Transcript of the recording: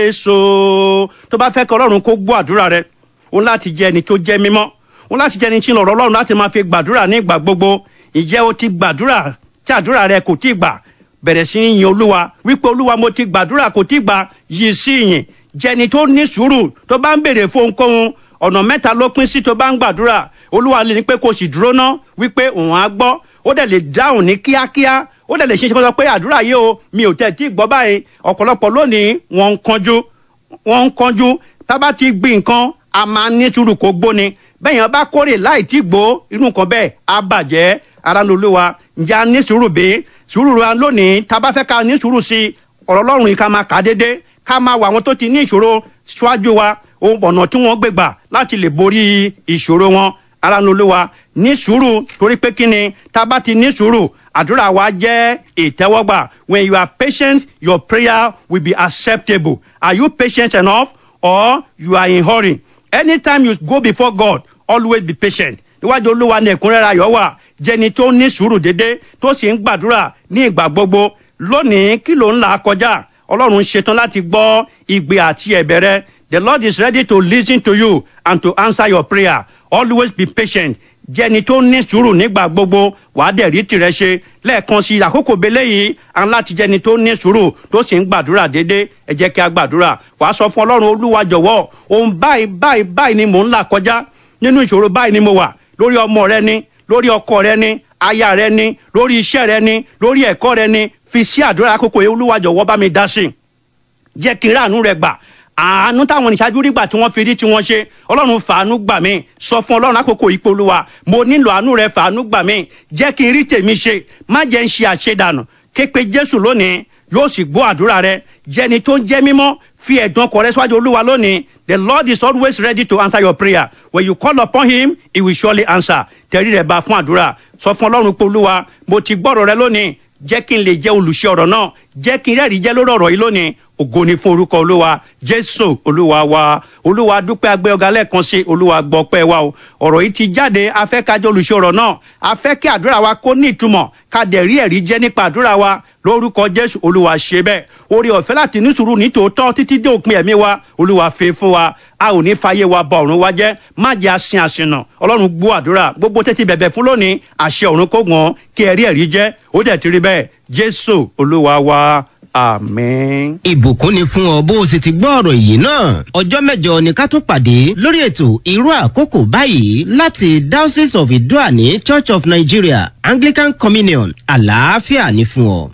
èso tó bá fẹ́ kí ọlọ́run kó gbọ́ àdúrà rẹ òun láti jẹ́ ẹni tó jẹ́ mímọ́ òun láti jẹ́ ẹni tí ń lọ̀rọ̀ ọlọ́run láti máa fi gbàdúrà ní ìgbà gbogbo ìjẹ́ o ti gbàdúrà tí àdúrà rẹ kò tí ì gbà bẹ̀rẹ̀ sí í yin olúwa wípé olúwa mo ti gbàdúrà kò tí ì gbà yìí sí ìyìn jẹni tó ní sùúrù tó bá ń béèrè fún ohunkóhun ọ̀nà mẹ́ta ló pín sí tó bá ń gbàdúrà olúwa lè ní pé kó sì dúró ná wípé òun á gbọ́ ó dẹ̀ lè dáhùn ní kíákíá ó dẹ̀ lè ṣe é ṣe kó sọ pé àdúrà yìí o mi ò tẹ̀ tí ì gbọ́ báyìí ọ̀pọ̀lọpọ̀ lónìí wọ́n ń kanjú wọ́n ń kanjú tá bá ti gbin nǹkan a máa ní sùúrù kó gbóni bẹ́ẹ̀ yẹn bá kórè láì tí gbó irú nǹkan bẹ́ẹ̀ á bàjẹ́ ara ló lówà ǹjẹ́ a ní sùúrù bí sùúrù wa lónìí tá a bá fẹ́ ká ní sùúrù sí ọ̀rọ̀ ọlọ́run yìí ká máa kà á dédé ká máa wà àwọn tó ti ní ìṣòro ṣáájú wa ohun ọ̀nà tí wọ́n gbégbà láti lè borí ìṣòro wọn ara ló lówà ní sùúrù torí pé kí ni tá a bá ti ní sùúrù àdúrà wa jẹ́ ìtẹ́wọ́gbà when you are patient your prayer will be acceptable are you patient enough or you are in hurry anytime you go before God always be patient níwájú olúwa ní ẹ̀kúnrẹ́rẹ́ ayọ̀ wà jẹni tó ní sùúrù dédé tó sì ń gbàdúrà ní ìgbà gbogbo lónìí kí ló ń là kọjá ọlọ́run ṣetán láti gbọ́ ìgbé àti ẹ̀bẹ̀ rẹ the lord is ready to listen to you and to answer your prayer always be patient jẹni tó ní sùúrù nígbà gbogbo wàá dẹ̀ rí tirẹ̀ ṣe lẹ́ẹ̀kan sí àkókò belé yìí à ń láti jẹni tó ní sùúrù tó sì ń gbàdúrà dédé ẹ jẹ́ kí a gbàdúrà wàá sọ fún ọlọ́run olúwa jọ̀wọ́ ohun báyìí báyìí báyìí ni mò ń là kọjá nínú ìṣòro báyìí ni mo wà lórí ọmọ rẹ ni lórí ọkọ rẹ ni aya rẹ ni lórí iṣẹ́ rẹ ni lórí ẹ̀kọ́ rẹ ni fi sí àdúrà àkókò yìí olúwa jọ̀wọ́ bá mi dá sí jẹ́ kí n ráàánú rẹ gbà àánú táwọn ìṣáájú rí gbà tí wọ́n fi rí tí wọ́n ṣe ọlọ́run fàánú gbà mí sọ fún ọlọ́run àkókò yìí pé olúwa mo nílò àánú rẹ fàánú gbà mí jẹ́ kí n rí tèmi ṣe má jẹ́ ń ṣe àṣedànù képe jésù lónìí yóò sì gbọ́ àdúrà rẹ jẹ́ni tó ń jẹ́ mímọ́ fi ẹ̀dùn ọkọ̀ rẹ síwájú olúwa lónìí the lord is always ready to answer your prayer when you call upon him he will surely answer tẹ̀rí rẹ̀ bá fún àdúrà sọ fún ọlọ́run pé olúwa mo ti gbọ́rọ̀ rẹ lónìí jẹ́ kí n lè jẹ́ olùṣe ọ̀rọ̀ náà jẹ́ kí n rẹ́rìí jẹ́ lórí ọ̀rọ̀ yìí lónìí ògo ni fún orúkọ olúwa jésù olúwa wa olúwa dúpẹ́ agbẹ́ ọ̀gá lẹ́ẹ̀kan sí olúwa gbọ́ pẹ́ wa o ọ̀rọ̀ yìí ti jáde afẹ́ kájọ olùṣe ọ̀rọ̀ náà afẹ́ kí àdúrà wa kó ní ìtumọ̀ ká dẹ̀ rí ẹ̀rí jẹ́ nípa àdúrà wa lórúkọ jésù olúwa ṣe bẹ́ẹ̀ orí ọ̀fẹ́ láti ní sùúrù ní tòótọ́ títí dé òpin ẹ̀mí wa olúwa fi fún wa a ò ní fàyè wa bọ ọ̀run wa jẹ́ má jẹ́ asin àsìnà ọlọ́run gbọ́ àdúrà gbogbo tẹ́tí bẹ̀bẹ̀ fún lónìí àṣẹ ọ̀run kó gbọ́n kí ẹ̀rí ẹ̀rí jẹ́ ó dẹ̀ ti rí bẹ́ẹ̀ jésù olúwa wa àmín. ìbùkún ni fún ọ bó o sì ti gbọ́ ọ̀rọ̀ yìí náà ọjọ́ mẹ́jọ ni ká tó pàdé lórí ètò irú àkókò báyìí láti diocese of idoani church of nigeria anglican communion àlàáfíà ni fún ọ.